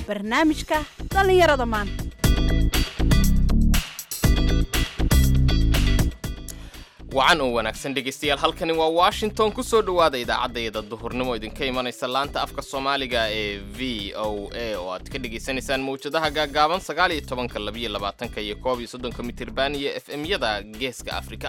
barnaamijka dhallinyarada maanta wacan oo wanaagsan dhegaystayaal halkani waa washington ku soo dhowaada idaacadayada duhurnimo idinka imanaysa laanta afka soomaaliga ee v o a oo aad ka dhegaysanaysaan mawjadaha gaagaaban sagaal iyo tobanka labiyo labaatanka iyo koob iyo soddonka mitirban iyo f m-yada geeska afrika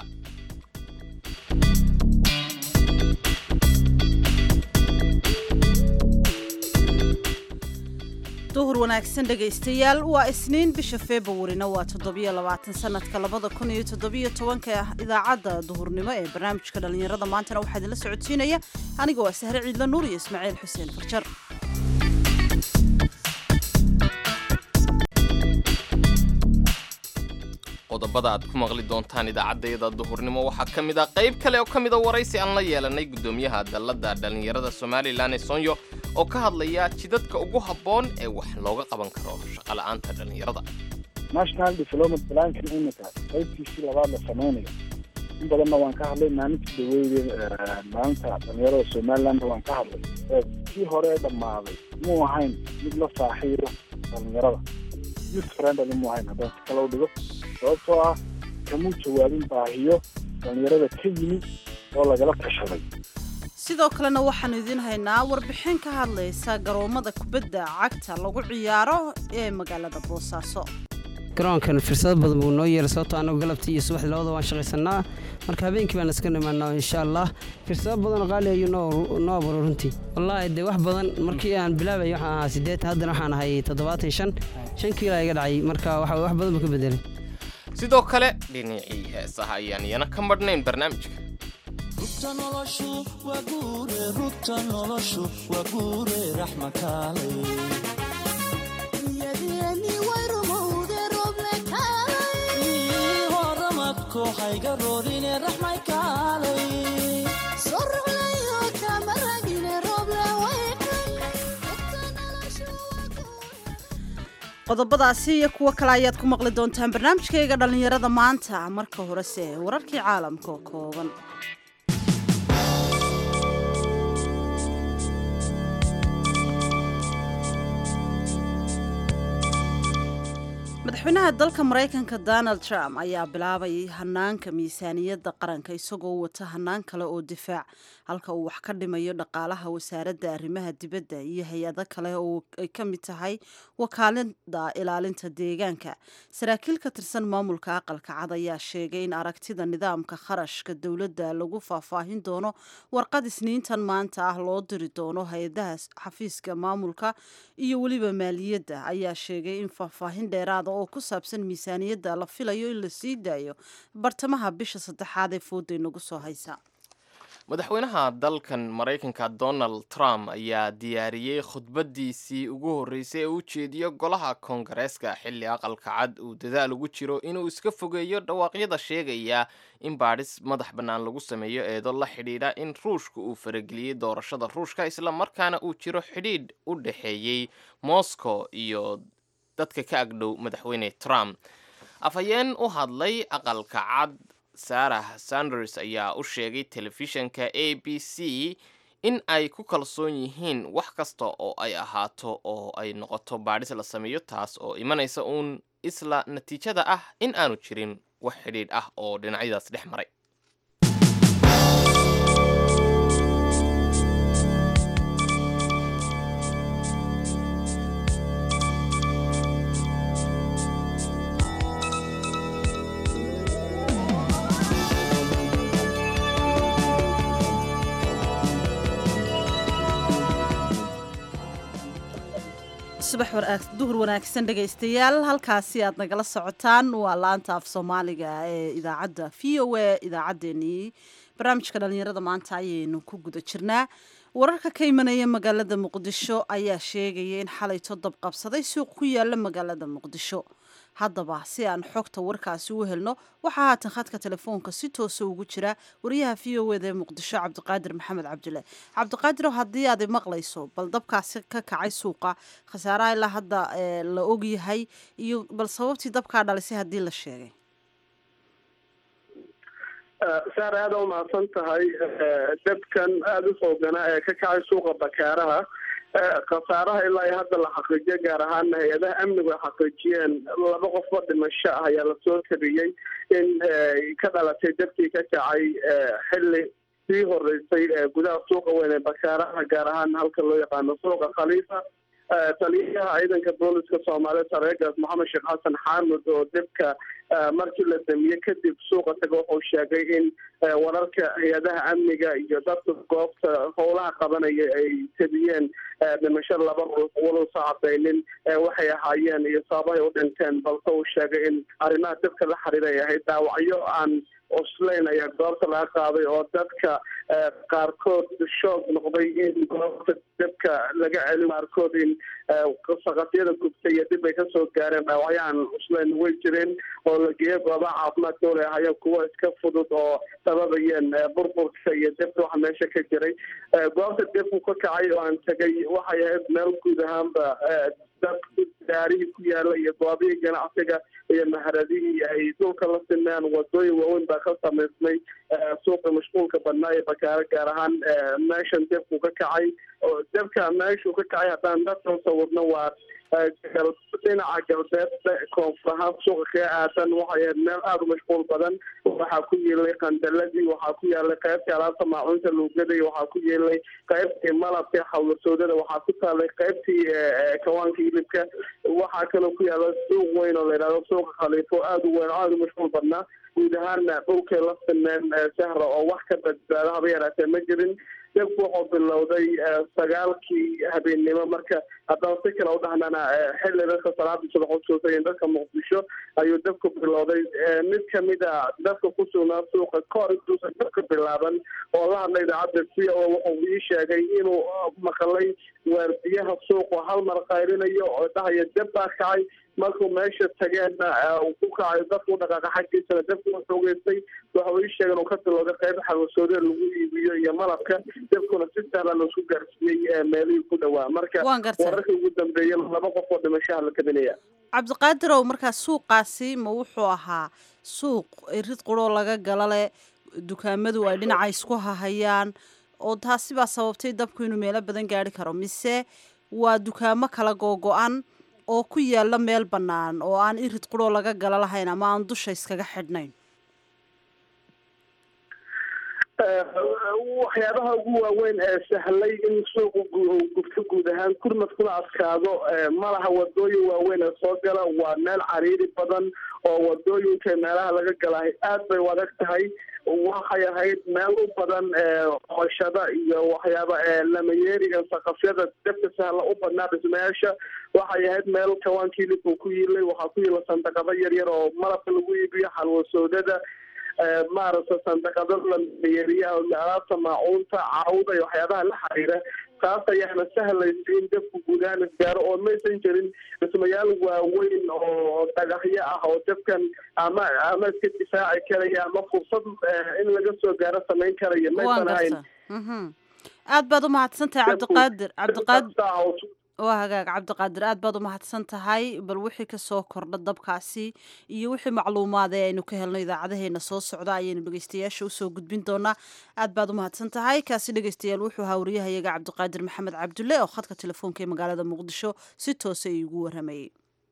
duhur wanaagsan dhegaystayaal waa isniin bisha februarina waa toddobiyo labaatan sanadka labada kun iyo toddobiyo tobanka idaacadda duhurnimo ee barnaamijka dhallinyarada maantana waxaa idinla socodsiinaya aniga waa sahre ciidla nuur iyo ismaaciil xuseen farjar qodobada aad ku maqli doontaan idaacaddayada duhurnimo waxaa ka mid ah qayb kale oo ka mida waraysi aan la yeelanay guddoomiyaha dalladda dhallinyarada somalilan ee sonyo oo ka hadlaya jidadka ugu habboon ee wax looga qaban karo shaqola'aanta dhallinyarada national development plankan imika qaybtiisii labaad la samaynayo in badanna waan ka hadlay maalintii dhaweyde maalinta dhallinyarada somalilandna waan ka hadlay kii hore ee dhammaaday muu ahayn mid la saaxiibo dhallinyarada youth friendly muu ahayn haddaan si kale u dhigo sababtoo ah kamuu jawaabin baahiyo dhallinyarada ka yimi oo lagala tashaday sidoo kalena waxaanu idiin haynaa warbixin ka hadlaysa garoomada kubadda cagta lagu ciyaaro ee magaalada boosaaso garoonkan fursado badan buu noo yeelay sababtoo annagu galabtii iyo subaxdii labada waan shaqaysanaa marka habeenkii baan iska nimaanaa insha allah fursado badanoo qaali ayuu noo noo aburo runtii wallaahi dee wax badan markii aan bilaabay waxaan ahaa siddeetan haddana waxaan ahay toddobaatan shan shan kiila iga dhacay marka waxa wax badan buu ka bedelay sidoo kale dhinacii heesaha ayaan iyana ka madhnayn barnaamijka rugta noloshu waa guure rugta noloshu waa guure raxmakaale horamadko hayga roorine raxmay kaalay qodobadaasi iyo kuwo kale ayaad ku maqli doontaan barnaamijkayga dhallinyarada maanta marka horese wararkii caalamka oo kooban madaxweynaha dalka maraykanka donald trump ayaa bilaabayay hanaanka miisaaniyadda qaranka isagoo wata hanaan kale oo difaac halka uu wax ka dhimayo dhaqaalaha wasaaradda arrimaha dibadda iyo hay-ado kale oo ay ka mid tahay wakaalada ilaalinta deegaanka saraakiil ka tirsan maamulka aqalka cad ayaa sheegay in aragtida nidaamka kharashka dowladda lagu faahfaahin doono warqad isniintan maanta ah loo diri doono hay-adaha xafiiska maamulka iyo weliba maaliyadda ayaa sheegay in faahfaahin dheeraada oo ku saabsan miisaaniyadda la filayo in la sii daayo bartamaha bisha saddexaad ee fooday nagu soo haysa madaxweynaha dalkan maraykanka donald trump ayaa diyaariyey khudbadiisii ugu horreysay ee u jeediyo golaha koongareeska xilli aqalka cad uu dadaal ugu jiro inuu iska fogeeyo dhawaaqyada sheegaya in baadhis madax bannaan lagu sameeyo eedo la xidhiidha in ruushka uu farageliyey doorashada ruushka isla markaana uu jiro xidhiidh u dhexeeyey moscow iyo dadka ka agdhow madaxweyne trump afhayeen u hadlay aqalka cad sarah sanders ayaa u sheegay telefishanka a b c in ay ku kalsoon yihiin wax kasta oo ay ahaato oo ay noqoto baadhis la sameeyo taas oo imanaysa uun isla natiijada ah in aanu jirin wax xidhiidh ah oo dhinacyadaas dhex maray duhur wanaagsan dhegaystayaal halkaasi aad nagala socotaan waa laanta af soomaaliga ee idaacadda v o a idaacaddeenii barnaamijka dhallinyarada maanta ayaynu ku guda jirnaa wararka ka imanaya magaalada muqdisho ayaa sheegaya in xalay toddob qabsaday suuq ku yaala magaalada muqdisho haddaba si aan xogta warkaasi u helno waxaa haatan khadka telefoonka si toosa ugu jira wariyaha v o eda ee muqdisho cabdiqaadir maxamed cabdile cabdiqaadir haddii aad maqlayso bal dabkaasi ka kacay suuqa khasaaraha ilaa hadda la ogyahay iyo bal sababtii dabkaa dhalisay haddii la sheegay saar aada u mahadsan tahay dabkan aada u xooganaa ee ka kacay suuqa bakaaraha khasaaraha ilaa iyo hadda la xaqiijiyo gaar ahaana hay-adaha amnigu ay xaqiijiyeen laba qofoo dhimasho ah ayaa lasoo tabiyey in ka dhalatay dadkii ka kacay xilli sii horeysay gudaha suuqa weyn ee bakaaraha gaar ahaan halka loo yaqaano suuqa khaliifa taliyaha ciidanka booliska soomaaliya sareegaas maxamed sheekh xasan xaamud oo dibka markii la damiye kadib suuqa taga wuxuu sheegay in wararka hay-adaha amniga iyo dadka goobta howlaha qabanaya ay tabiyeen dhimasho laba ruux waluusa cadaynin waxay ahaayeen iyo sababahay u dhinteen balse uu sheegay in arrimaha dibka la xiriira ay ahayd dhaawacyo aan oslayn ayaa goobta laga qaaday oo dadka qaarkood shoog noqday in goobta dabka laga celin qaarkood in saqafyada gubtay iyo dib ay kasoo gaareen dhaawacyahan oslayn way jireen oo la geeyo goobaha caafimaad dowla ahayeen kuwa iska fudud oo sababayeen burburka iyo debta waxa meesha ka jiray goobta debku ka kacay oo aan tegay waxay ahayd meel guud ahaanba daarihii ku yaala iyo goobihii ganacsiga iyo maharadihii ay dhulka la simeen wadooyin waaweyn baa ka samaysmay suuqa mashquulka badnaa ee bakaaro gaar ahaan meeshan debku ka kacay debka meeshuu ka kacay haddaan dadkan sawirno waa dhinaca galbeed koonfur ahaan suuqa kaga aadan waxay ahayd meel aada u mashquul badan waxaa ku yeelay qandaladii waxaa ku yaalay qaybtii alaabta maacuunta luugaday waxaa ku yeelay qaybtii malabka xawlasoodada waxaa ku taalay qaybtii kawaanka hilibka waxaa kaloo ku yaala suuq weyn oo la yidhahdo suuqa khaliifo aada u weyn oo aada u mashquul badnaa guud ahaana dhulkay la simeen sahra oo wax ka badbaado haba yaraatee ma jirin dabku wuxuu bilowday sagaalkii habeennimo marka haddaan si kale u dhahnana xilli dadka salaada subax usuusay dadka muqdisho ayuu dabku bilowday mid kamida dadka ku sugnaa suuqa kahor intuusan dabka bilaaban oo la hadlay idaacadda c o wuxuu ii sheegay inuu maqlay waardiyaha suuqa hal mar qayrinayo oo dhahaya dab baa kacay markuu meesha tageenna ku kacay dadku dhaqaaqa xaggiisana dabku wuxuu geystay waxa ii sheegay inuu ka bilowday qayb xawasoodada lagu iibiyo iyo malabka dabkuna si sahlan laisku gaarsiiyey meelihii ku dhawaa marka wararkii ugu dambeeyay laba qof oo dhimashaha la kabinaya cabdiqaadirow markaa suuqaasi ma wuxuu ahaa suuq rid quroo laga gala leh dukaamadu ay dhinaca isku hahayaan oo taasi baa sababtay dabku inuu meelo badan gaari karo mise waa dukaamo kala googo-an oo ku yaala meel bannaan oo aan irid quroo laga gala lahayn ama aan dusha iskaga xidhnayn waxyaabaha ugu waaweyn ee sahlay in suuqu gubto guud ahaan kurmadkuna adkaado malaha wadooyin waaweyn ee soo gala waa meel cariiri badan oo wadooyinka meelaha laga galahay aad bay u adag tahay waxay ahayd meel u badan qoshada iyo waxyaaba lamayeeriga saqafyada dabka sahla u badnaa dhismayaasha waxay ahayd meel kawaanka hilibku ku yiilay waxaa ku yiila sandaqado yaryar oo malabka lagu iibiyo xalwasoodada maaragta sandaqado lamayeeriyaha alaabta maacuunta caawda iyo waxyaabaha la xiriira taas ayaana sahlaysa in dabku gudahaan isgaaro oo maysan jirin dhismayaal waaweyn oo dhagaxyo ah oo dabkan ama ama iska difaaci karaya ama fursad in laga soo gaaro samayn karaya maysan ahayn aad baad umahadsan tahay cabdiqaadir cabdiqaadir waa hagaag cabdiqaadir aad baad umahadsan tahay bal wixii kasoo kordha dabkaasi iyo wixii macluumaad ee aynu ka helno idaacadaheena soo socda ayaynu dhegeystayaasha usoo gudbin doonaa aad baad umahadsan tahay kaasi dhegeystayaal wuxuu ahaa wariyahayaga cabdiqaadir maxamed cabdulle oo khadka telefoonka ee magaalada muqdisho si toose iigu waramayey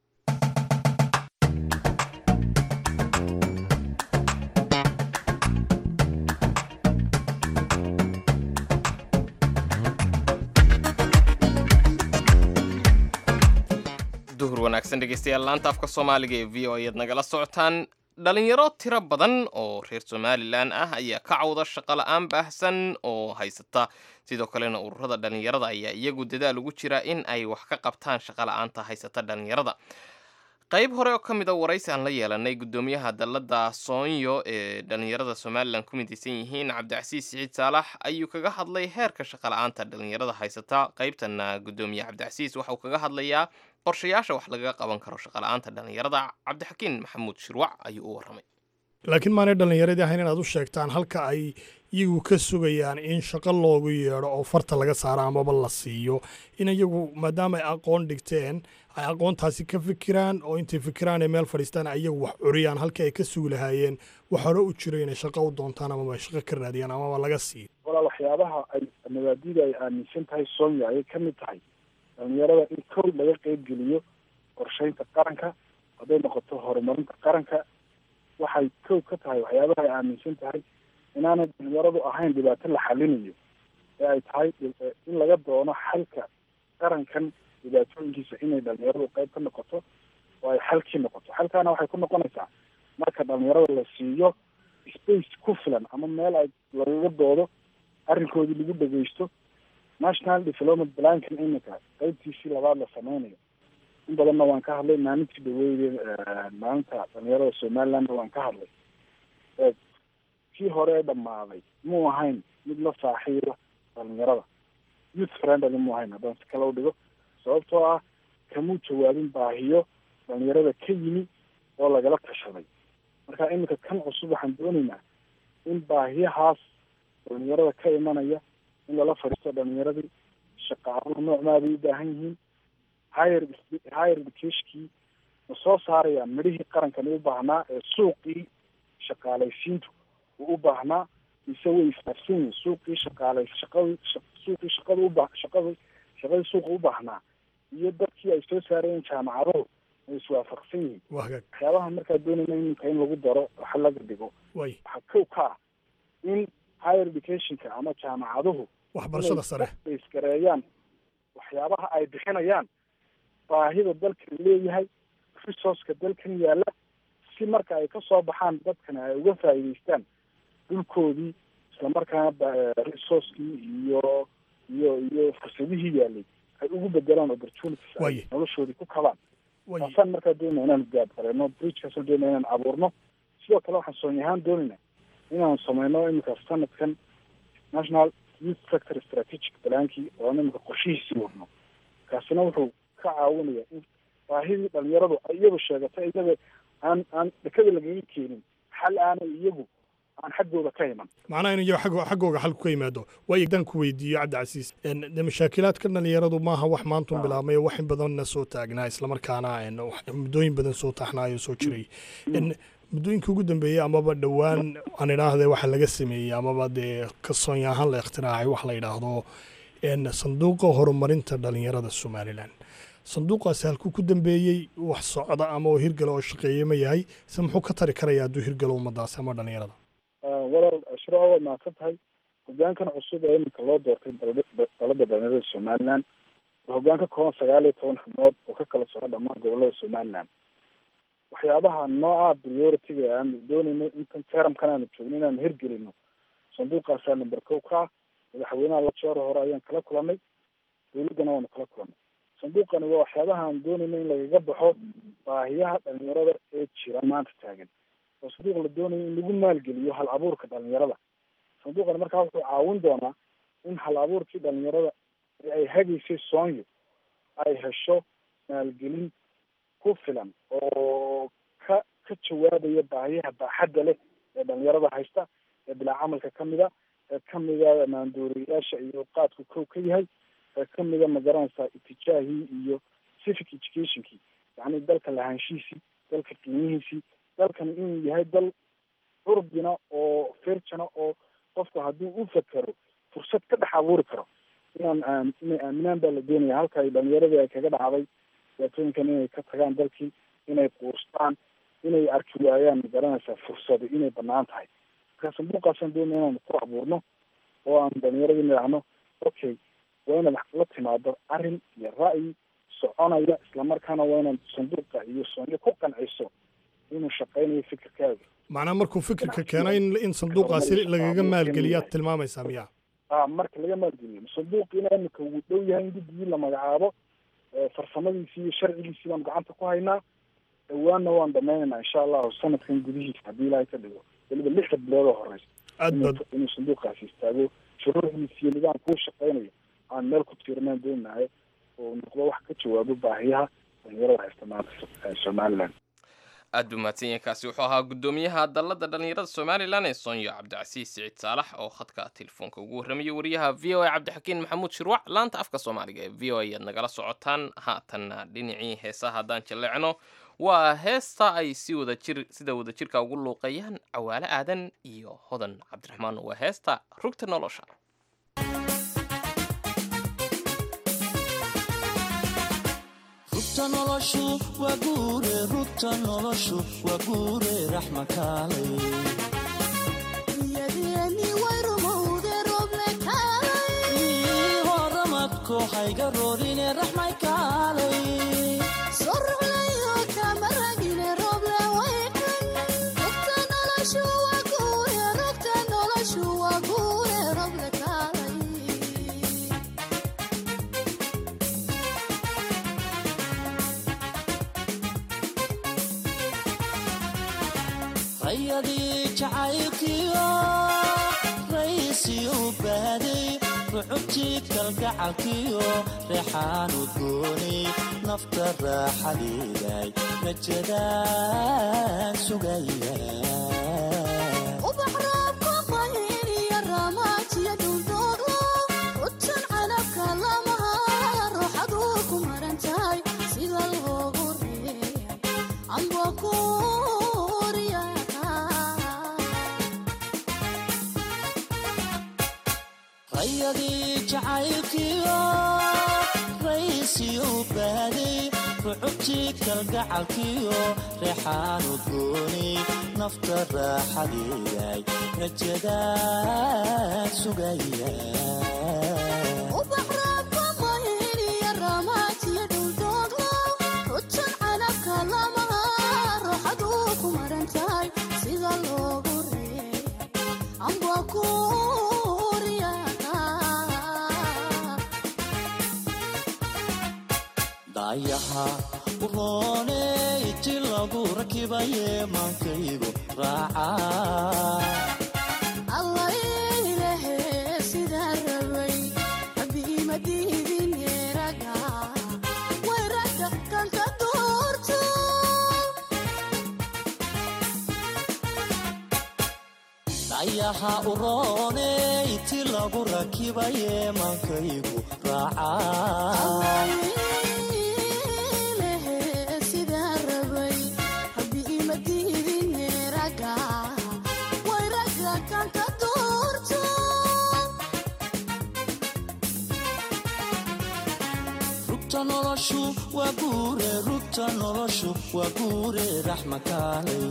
duhur wanaagsan dhegeystayaal laanta afka soomaaliga ee v o ayaad nagala socotaan dhalinyaro tiro badan oo reer somalilan ah ayaa ka cawda shaqo la-aan baahsan oo haysata sidoo kalena ururada dhalinyarada ayaa iyagu dadaal ugu jira in ay wax ka qabtaan shaqo la-aanta haysata dhalinyarada qayb hore oo ka mid a waraysi aan la yeelanay guddoomiyaha dalladda soonyo ee dhalinyarada somalilan ku midaysan yihiin cabdicasiis siciid saalax ayuu kaga hadlay heerka shaqo la-aanta dhalinyarada haysata qaybtana guddoomiye cabdicasiis waxauu kaga hadlayaa qorshayaasha wax lagaga qaban karo shaqala-aanta dhalinyarada cabdixakiin maxamuud shirwac ayuu u warramay laakiin maanay dhallinyaradii ahayn inaad u sheegtaan halka ay iyagu ka sugayaan in shaqo loogu yeedho oo farta laga saaro amaba la siiyo in iyagu maadaama ay aqoon dhigteen ay aqoontaasi ka fikiraan oo intay fikiraan ay meel fadhiistaan ay iyagu wax curiyaan halkii ay ka sugi lahaayeen wax hore u jiro inay shaqo u doontaan amaba shaqo ka raadiyaan amaba laga siiyo walaal waxyaabaha ay mabaadida ay aaminsan tahay sonya ayay ka mid tahay dhalinyarada in kow laga qeybgeliyo qorsheynta qaranka hadday noqoto horumarinta qaranka waxay kow ka tahay waxyaabaha ay aaminsan tahay inaanay dhalinyaradu ahayn dhibaato la xalinayo ee ay tahay in laga doono xalka qarankan dhibaatooyinkiisa inay dhalinyaradu qeyb ka noqoto oo ay xalkii noqoto xalkaana waxay ku noqonaysaa marka dhalinyarada la siiyo space ku filan ama meel ay lagaga doodo arrinkoodii lagu dhegeysto national development plankan iminka qeybtiisii labaad la sameynayo in badanna waan ka hadlay maalintii dhaweyde maalinta dhalinyarada somalilandna waan ka hadlay kii hore ee dhammaaday muu ahayn mid la saaxiiba dhalinyarada youth friendly muu ahayn haddaan si kale u dhigo sababtoo ah kamuu jawaabin baahiyo dhalinyarada ka yimi oo lagala tashaday marka iminka kan cusub waxaan doonaynaa in baahiyahaas dhalinyarada ka imanaya in lala fadhiisto dhalinyaradii shaqaaluhu noocmaabay u baahan yihiin higher higher educationkii ma soo saarayaan midhihii qarankani u baahnaa ee suuqii shaqaalaysiintu uu u baahnaa mise way isfaafsan yihin suuqii shaqaalay shaqadii suuqii shaqada uba shaqadii shaqadii suuqa u baahnaa iyo dadkii ay soo saarayeen jaamacaduhu way iswaafaqsan yihiin waxyaabaha markaa doonayna iminka in lagu daro waxa laga dhigo waxaa kow ka ah in higher educationka ama jaamacaduhu waxbarashada sare isgareeyaan waxyaabaha ay bixinayaan baahida dalkan leeyahay resourceka dalkan yaalla si marka ay kasoo baxaan dadkana ay uga faa'iidaystaan dhulkoodii islamarkaana resourcekii iyo iyo iyo fursadihii yaalay ay ugu bedelaan opportunities ay noloshoodii ku kabaan taasaan markaa doonayna inaan gaadgareeno bridgekaasoo doonaya inaan abuurno sidoo kale waxaan soony ahaan doonayna inaanu sameyno iminka sanadkan national youth sector strategic plankii oo iminka qorshihiisii wadno kaasina wuxuu ka caawinaya in baahidii dhalinyaradu ay iyadu sheegatay iyaga aan aan dhakada lagaga keenin xal aanay iyagu aan xaggooda ka iman macnaha in iyago ag xaggooga xalku ka yimaado waayo haddaan ku weydiiyo cabdicasiis de mashaakilaadka dhalinyaradu maaha wax maantun bilaabmay wax in badanna soo taagnaa islamarkaana muddooyin badan soo taxnaayo soo jiray muddooyinka ugu dambeeyey amaba dhowaan aan idhaahde waxa laga sameeyey amaba dee kasoonya ahaan la ikhtiraacay wax la yidhaahdo sanduuqa horumarinta dhalinyarada somalilan sanduuqaasi halkuu ku dambeeyey wax socda ama oo hirgala oo shaqeeye ma yahay se muxuu ka tari karaya hadduu hirgalo ummadaasi ama dhalinyarada walaal ashraa waad mahadsan tahay hogaankan cusub ee iminka loo doortay dalada dhalinyarada somaliland waa hogaan ka kooban sagaal iyo toban xubnood oo ka kala soco dhammaan gobolada somaliland waxyaabaha nooca priority-ga aan doonayno intan teramkan aanu joogno inaanu hirgelino sanduuqaasaa number kow ka ah madaxweynaha la jeero hore ayaan kala kulanay dawladdana waanu kala kulanay sanduuqani waa waxyaabaha aan doonayno in lagaga baxo baahiyaha dhalinyarada ee jira maanta taagan oo sanduuq la doonayo in lagu maalgeliyo hal abuurka dhalinyarada sanduuqani markaa wuxuu caawin doonaa in hal abuurkii dhalinyarada ee ay hagaysay soonyo ay hesho maalgelin ku filan oo ka ka jawaabaya baahiyaha baaxadda leh ee dhalinyarada haysta ee bilaa camalka kamida ee kamida maandooriyayaasha iyo qaadku kow ka yahay ee kamida magaranaysaa itijaahii iyo civic educationkii yacni dalka lahaanshihiisii dalka qiimihiisii dalkan inuu yahay dal curbina oo firjana oo qofku haddii u fakero fursad ka dhex abuuri karo inaan inay aaminaan baa la doonaya halka ay dhalinyaradii ay kaga dhacday dhibaatooyinkan inay ka tagaan dalkii inay quustaan inay arki waayaan magaranaysaa fursado inay banaan tahay marka sanduuqaasaan doonaya inaanu ku abuurno oo aan dhalinyaradii nidhaahno okay waa inaad la timaado arrin iyo ra'yi soconaya islamarkaana waa inaad sanduuqa iyo soonyo ku qanciso inuu shaqeynayo fikirkaaga macnaa markuu fikirka keeno in in sanduuqaasi lagaga maalgeliyaad tilmaamaysaa miya a marka laga maalgeliyo sanduuqiina imika wuu dhow yahay in guddigii la magacaabo farsamadiisii iyo sharcigiisii baan gacanta ku haynaa dhawaanna waan dhamaynaynaa insha allahu sanadkan gudihiisa haddii ilaahay ka dhigo weliba lixda bilood oo horeysa aad baad inuu sanduuqaasi istaago shuruucdiisa iyo nidaamkuu shaqeynayo aan meel ku tiirnaan doonahay oo noqdo wax ka jawaabo baahiyaha dhalinyarada haysta maanta somaliland aad buu mahadsan yahay kaasi wuxuu ahaa guddoomiyaha dalladda dhallinyarada somalilan ee soonyo cabdicasiis siciid saalax oo khadka telefoonka ugu warramayay wariyaha v o a cabdixakiin maxamuud shirwac laanta afka soomaaliga ee v o a ayaad nagala socotaan haatanna dhinacii heesaha haddaan jalleecno waa heesta ay si wadajir sida wadajirka ugu luuqeeyaan cawaale aadan iyo hodan cabdiraxmaan waa heesta rugta nolosha rugta noloshu waa guure rugta noloshu waa guure raxma kaalay horamadko hayga roorine raxmay kaalay rayadii jacaylkiyo raysiyu baaday rucubtii kalgacalkiyo reexaanu gooni nafta raaxadeeday rajadaan sugaya rayadii jacaylkiyo raysiyu baaday rucubtii kalgacalkiyo reexaanu gooni nafta raaxadeeday rajadaan sugaya daayaha urooney ti lagu rakibaye maankaygu raaca daayaha urooney ti lagu rakibaye maankaygu raaca rugta noloshu waa guure rugta noloshu waa guure raxma kaalay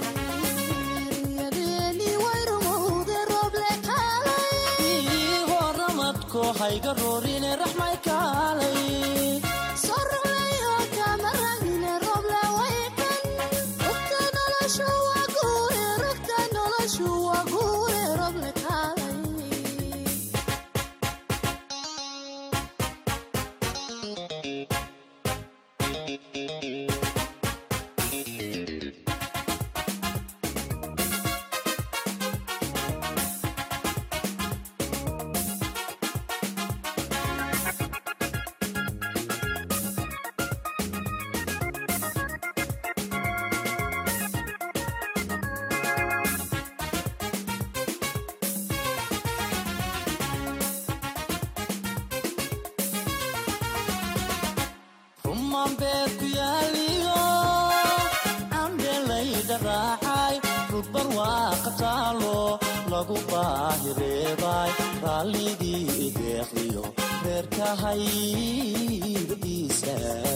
horamadko hayga roorine raxmay kaalay rumaan beed ku yaaliyo cambelayda raacay rugbar waa qataalo lagu baahireebay raalligii ideeqdiyo reerkahaybadiisa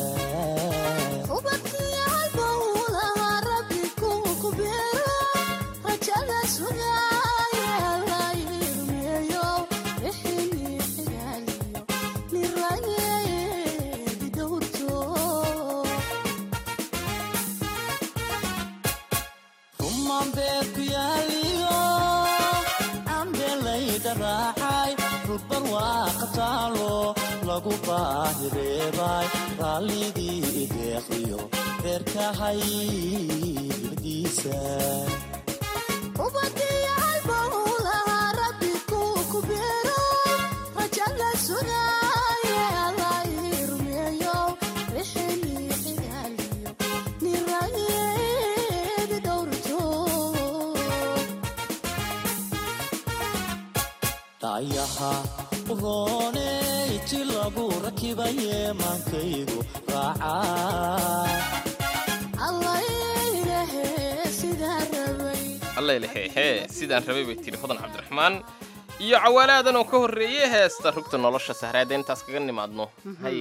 rumaan beed ku yaaliyo cambelayda raacay rugbar waa qataalo lagu baahireebay raalligii ideeqdiyo reerkahaybadiisa daayaha urooney ti lagu rakibaye maankaygu raaca allailahe hee sidaan rabay bay tidhi hodan cabdiraxmaan iyo cawaalaadan oo ka horreeyey heesta rugta nolosha sahraada intaas kaga nimaadno haye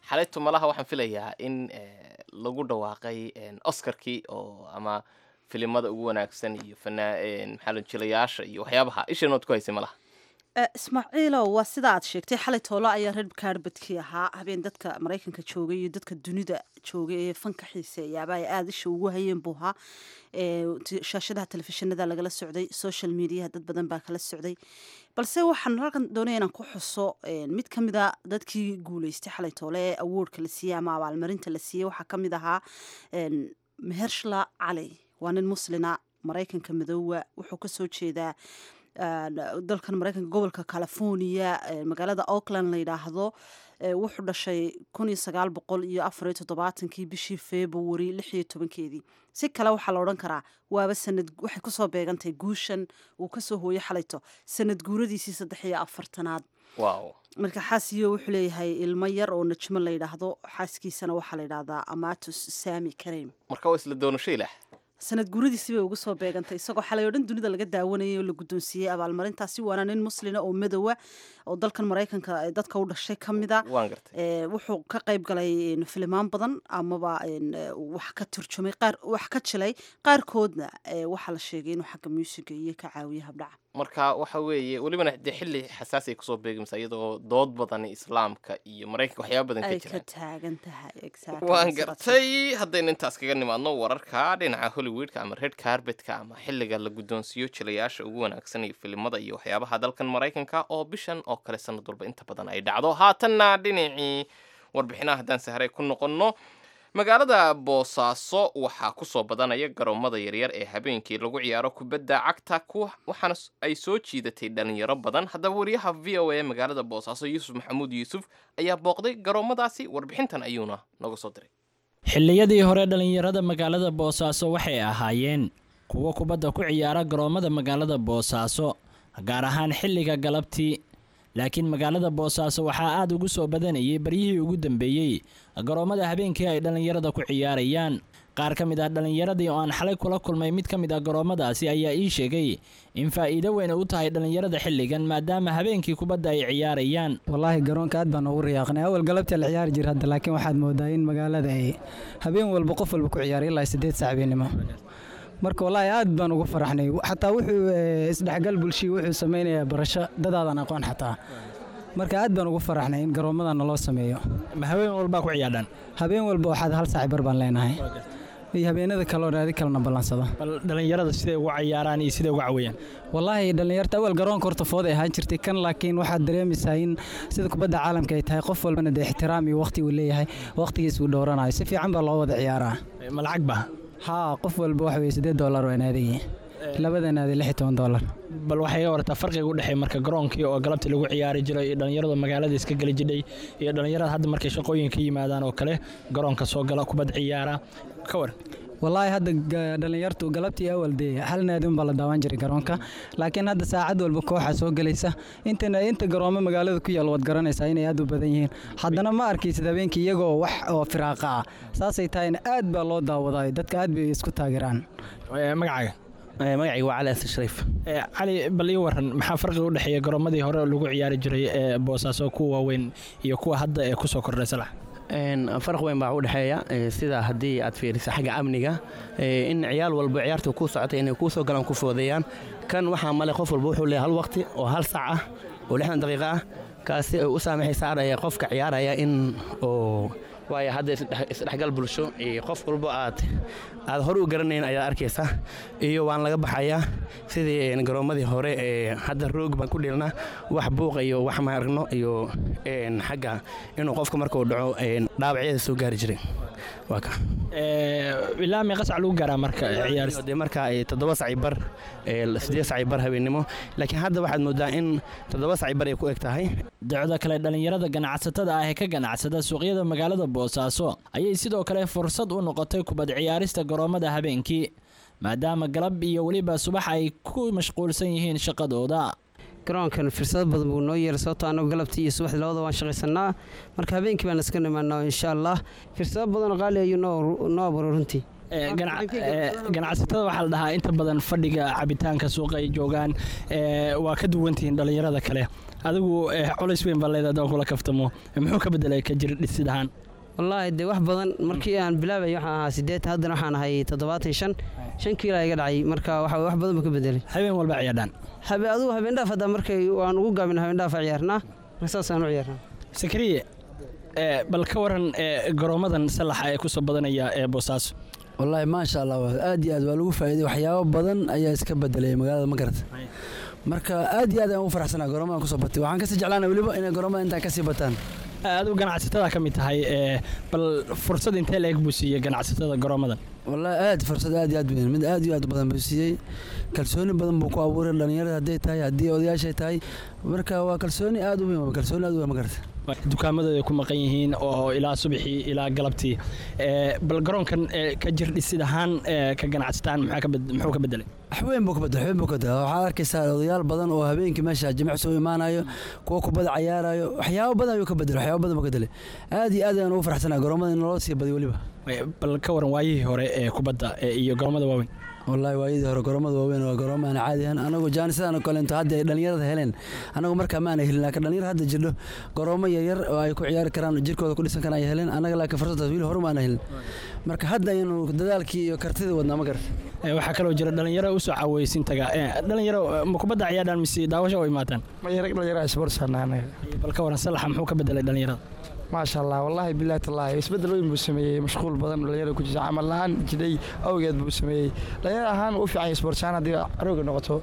xalayto malaha waxaan filayaa in eh, lagu dhawaaqay en, oscarkii oo ama filimada ugu wanaagsan iyo fanaa en, maxaa la jilayaasha iyo waxyaabaha ishanood ku haysay malaha Eh, ismaaciilow waa sida aad sheegtay xalay toolo ayaa red carbadkii ahaa habeen dadka maraykanka joogay iyo dadka dunida joogay ee fanka xiiseeyaaba ay aada isha ugu hayeen buu ahaa Eh, t- shaashadaha telefishinada lagala socday social mediaha dad badan baa kala socday balse waxaan halkan doonaya inaan ku xuso eh, mid ka mida dadkii guuleystay xalay toole ee awardka la siiyey ama abaalmarinta la siiyey waxaa ka mid ahaa en, mehershla cali waa nin muslina maraykanka madoowa wuxuu kasoo jeedaa een, dalkan maraykanka gobolka california ee magaalada auckland la yidhaahdo ee wuxuu dhashay kun iyo sagaal boqol iyo afar iyo toddobaatankii bishii february lix iyo tobankeedii si kale waxaa la odhan karaa waaba sanad waxay kusoo beegantahay guushan uu kasoo hooyey xalayto sanad guuradiisii saddex iyo afartanaad wow marka xaasiyo wuxuu leeyahay ilmo yar oo najmo la yidhaahdo xaaskiisana waxaa la yidhaahdaa amatus sami kareem marka waa isla doonasho ilaah sanad guuradiisii bay ugu soo beegantay isagoo xalay oo dhan dunida laga daawanayay oo la guddoonsiiyey abaalmarintaasi waana nin muslina oo madowa oo dalkan maraykanka ee dadka u dhashay ka mida waan gartay ee, wuxuu ka qayb galay een, filimaan badan amaba een, ee, wax ka turjumay qaar wax ka jilay qaarkoodna ee, waxaa la sheegay inuu xagga muusiga iyo ka caawiye habdhaca marka waxa weeye welibana dee xilli xasaasi ay kusoo beegmaysa iyadoo dood badan islaamka iyo maraykanka waxyaaba badan ka ay ka jiraan taagan tahay exactly, waan sidaas. gartay haddaynu intaas kaga nimaadno wararka dhinaca hollywoodka ama red carbetka ama xilliga la guddoonsiiyo jilayaasha ugu wanaagsan iyo filimada iyo waxyaabaha dalkan maraykanka oo bishan oo kale sanad walba inta badan ay dhacdo haatanna dhinacii warbixinaha haddaan sahray ku noqonno magaalada boosaaso waxaa kusoo badanaya garoomada yaryar ee habeenkii lagu ciyaaro kubadda cagta kuwa waxaana s- ay soo jiidatay dhalinyaro badan haddaba wariyaha v o a magaalada boosaaso yuusuf maxamuud yuusuf ayaa booqday garoomadaasi warbixintan ayuuna noga soo diray xilliyadii hore dhallinyarada magaalada boosaaso waxay ahaayeen kuwo kubadda ku ciyaara garoommada magaalada boosaaso gaar ahaan xilliga galabtii laakiin magaalada boosaaso waxaa aad ugu soo badanayay baryihii ugu dambeeyey garoommada habeenkii ay dhallinyarada ku ciyaarayaan qaar ka mid ah dhallinyaradii oo aan xalay kula kulmay mid ka mid ah garoommadaasi ayaa ii sheegay in faa'iido weyn u tahay dhallinyarada xilligan maadaama habeenkii kubadda ay ciyaarayaan wallaahi garoonka aad baan ugu riyaaqnay awal galabta la ciyaari jira hadda laakiin waxaad moodaa in magaalada ay habeen walba qof walba ku ciyaaray ilaa siddeed saac habeenimo marka wallaahi aad baan ugu faraxnay xataa wuxuu eh, isdhexgal bulshii wuxuu samaynayaa barasho dadaadan aqoon xataa marka aad baan ugu faraxnay in garoommadana loo sameeyo ma habeen walbaa ku ciyaadhaan habeen walba waxaad hal saac bar baan leenahay iyo habeenada kaleo naadi kalena ballansada bal dhallinyarada siday ugu cayaaraan iyo siday uga cawayaan wallaahi dhallinyarta awal garoonka horta food ay ahaan jirtay kan laakiin waxaad dareemaysaa in sida kubadda caalamka ay tahay qof walbana dee ixtiraam iyo waqti uu leeyahay waqtigiis uu dhowranayo si fiican baa loo wada ciyaaraa ma lacag ba haa qof walba waxa weye siddeed dollar waa naadigii labada naadi lix iyo toban dollar bal waxay iga wartaa farqiga u dhexeeya marka garoonkii oo galabtii lagu ciyaari jiray iyo dhallinyarada magaalada iska geli jidhay iyo dhallinyarada hadda markay shaqooyinka yimaadaan oo kale garoonka soo gala kubad ciyaara ka war wallaahi hadda ga- dhallinyartu galabtii awal dee hal naadi unbaa la daawan jiray garoonka laakiin hadda saacad walba kooxa soo gelaysa intana inta garoomo magaalada ku yaal waad garanaysaa inay aad u badan yihiin haddana ma arkaysid habeenkii iyagoo wax oo firaaqa ah saasay tahayna aad baa loo daawadayo dadka aad bay isku taageeraan magacaaga magacayga waa cali asan shariif Eh, cali bal ii waran maxaa farqiga u dhexeeya garoomadii hore lagu ciyaari jiray ee boosaaso kuwa waaweyn iyo kuwa hadda ee kusoo kordhay salax Een, farq weyn baa u dhexeeya eh, sida haddii aad fiiriso xagga amniga eh, in ciyaal walba ciyaartu ku socotay inay kuu soo galaan ku foodeeyaan kan waxaa male qof walba wuxuu leeyahay hal waqti oo hal saac ah oo lixdan daqiiqo ah kaasi ay u saamaxaysa ardaya qofka ciyaaraya in oo waayo hadda isdhex- isdhexgal bulsho iyo qof walba aad aad hore u garanayn ayaad arkaysa iyo waan laga baxayaa sidii een, garoomadii hore ee hadda roog baan ku dhilna wax buuq iyo wax ma aragno iyo een, xagga inuu qofka markuu dhaco een, dhaawacyada soo gaari jiray waa ka ilaa meeqa sac lagu gaaraa marka ciyaarista dee marka ay toddoba saci bar ee, siddeed saci bar habeennimo laakiin hadda waxaad moodaa in toddoba saci bar ay ku eg tahay dacwada kale dhallinyarada ganacsatada ah ee ka ganacsada suuqyada magaalada boosaaso ayay sidoo kale fursad u noqotay kubad ciyaarista garoomada habeenkii maadaama galab iyo weliba subax ay ku mashquulsan yihiin shaqadooda garoonkan fursado badan buu noo yeeray sababtoo annagu galabtii iyo subaxdii labada waan shaqaysanaa marka habeenkii baan iska nimaanaa insha allah fursado badan oo qaali ayuu noo noo abuuray runtii Ee, ganac- ee, ganacsatada waxaa la dhahaa inta badan fadhiga cabitaanka suuqa ay joogaan ee, waa ka duwantihiin dhallinyarada kale adigu ee, culays weyn baa leedahay haddaan kula kaftamo muxuu ka bedelay ka jir dhisid ahaan wallaahi dee wax badan markii aan bilaabay waxaan ahaa sideed haddana waxaan ahay toddobaatan shan shan kiila iga dhacay marka waxa wax badan ba ka bedelay habeen walba ciyaadhaan habe adigu habeen dhaaf hadda markay waan ugu gaabin habeen dhaaf ciyaarnaa marka saasaan u ciyaarnaa sakariye ee, bal ka waran ee, garoomadan salaxa ee kusoo badanaya ee boosaaso wallaahi maasha allah waa aad iyo aad waa lagu faa'iiday waxyaabo badan ayaa iska bedelay magaalada magarata marka aad iyo aad ayaan ugu faraxsanaa goroomadan kusoo batay waxaan kasii jeclaana weliba inay goroomadan intaa kasii bataan adigu ganacsatada ka mid tahay ee, bal fursad intee leeg buu siiyey ganacsatada garoomadan wallaahi aad fursad aad iyo aad weyn mid aad iyo aad u badan buu siiyey kalsooni badan buu ku abuuray dhalinyarada hadday tahay haddii odayaashay tahay marka waa kalsooni aad u weyn waa kalsooni aad u weyn magarata dukaamadooda ku maqan yihiin oo ilaa subaxii ilaa galabtii ee, bal garoonkan ee, ka jir dhisid ahaan ee, ka ganacsataan maxaa ka bed- muxuu ka bedelay waxweyn buu ka bedel waxweyn buu ka bedel waxaad arkaysaa odayaal badan oo habeenkii meesha jimicsi u imaanayo kuwa kubada cayaarayo waxyaabo badan ayuu ka bedel waxyaabo badan buu ka bedelay aad iyo aad ayaan ugu faraxsanaa garoomada in loo sii badiyo weliba bal ka waran waayihii hore ee kubadda ee, iyo garoomada waaweyn wallaahi waayadii hore garoomada waaweyn waa garoomo aan caadi ahan anagu jaanisadaan kalento hadda ay dhalinyarada heleen anagu markaa ma aana helin laakiin dhalinyar hadda jirdho garoomo yaryar oo ay ku ciyaari karaan jirkooda ku dhisan karaan ay heleen anaga laakiin fursadaas wili hore ma aana helin marka hadda ayanu dadaalkii iyo kartidii wadnaa ma garata Ee, waxaa kaloo jira dhalinyaro usoo caaweysin taga Ee, dhalinyaro ee, ma kubadda ciyaadhaan mise daawasho u imaataan dhalinyaro sportsana bal ka waran salaxa muxuu ka bedelay dhalinyarada maasha allah wallaahi bilaahi tallaahi isbeddel weyn buu sameeyey mashquul badan dhalinyarada ku jirta camal la-aan jidhay awgeed buu sameeyey dhalinyaro ahaan u fiican yahay sportsaan haddii arooga noqoto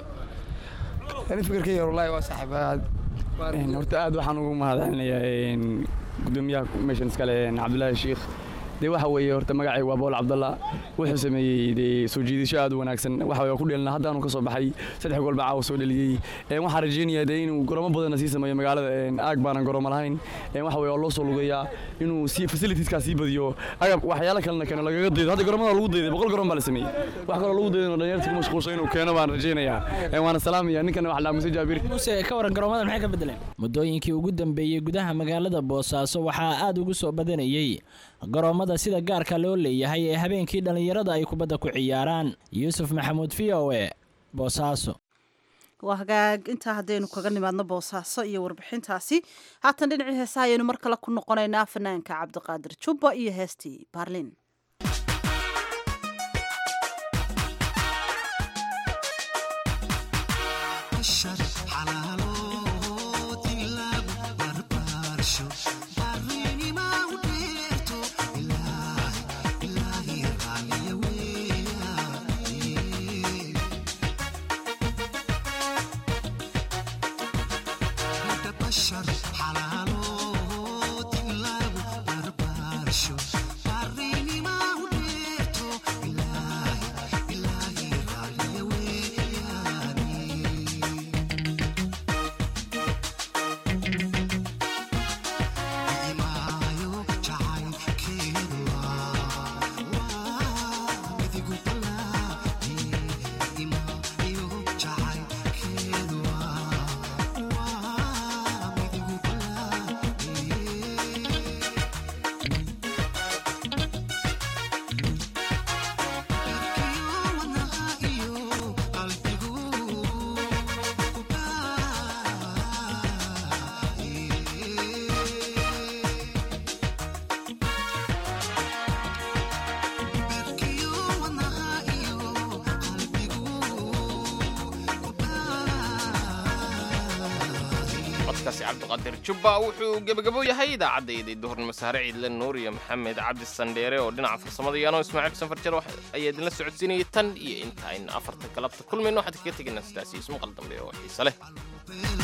ani fikirkayga wallaahi waa saaxiib aad horta aad waxaan ugu mahadcelinayaa gudoomiyaha meeshan iskale cabdulaahi shiikh dee waxa weeye horta magacay waa bool cabdalla wuxuu sameeyey dee soo jiidasho aad u wanaagsan waxa weye ku dheelna haddaanu ka soo baxay saddex gool baa caawa soo dheliyey Een, waxaan rajeynayaa dee inuu garoomo badanna sii sameeyo magaalada een, aag baanan garoomo lahayn Een, waxa weye waa loo soo lugeeyaa inuu sii facilitieskaa sii badiyo agab waxyaalo kalena keeno lagaga daydo hadda garoomada lagu dayday boqol garoon baa la sameeyey wax kaloo lagu daydan oo dhalinyarta ku mashquulsan inuu keeno baan rajeynayaa Een, waana salaamaya ninkana wax dhaamuse jaabir muse ka waran garoomadan maxay ka bedeleen muddooyinkii ugu dambeeyey gudaha magaalada boosaaso waxaa aad ugu soo badanayey garoomada sida gaarka loo leeyahay ee habeenkii dhallinyarada ay kubadda ku ciyaaraan yuusuf maxamuud v o e boosaaso waa hagaag intaa haddaynu kaga nimaadno boosaaso iyo warbixintaasi haatan dhinacii heesaha ayaynu mar kale ku noqonaynaa fanaanka cabdiqaadir jubba iyo heestii baarlin codkaasi cabdiqaadir jubba wuxuu gebagabo yahay idaacaddayday duhurnimo saare ciidle nuur iyo maxamed cabdi sandheere oo dhinaca farsamada yaano ismaaciil xuseen farjar wax ayaa idinla socodsiinayay tan iyo inta aynu afarta galabta kulmayno waxaan kaga tegaynaa sidaas iyo ismaqal dambe oo xiise leh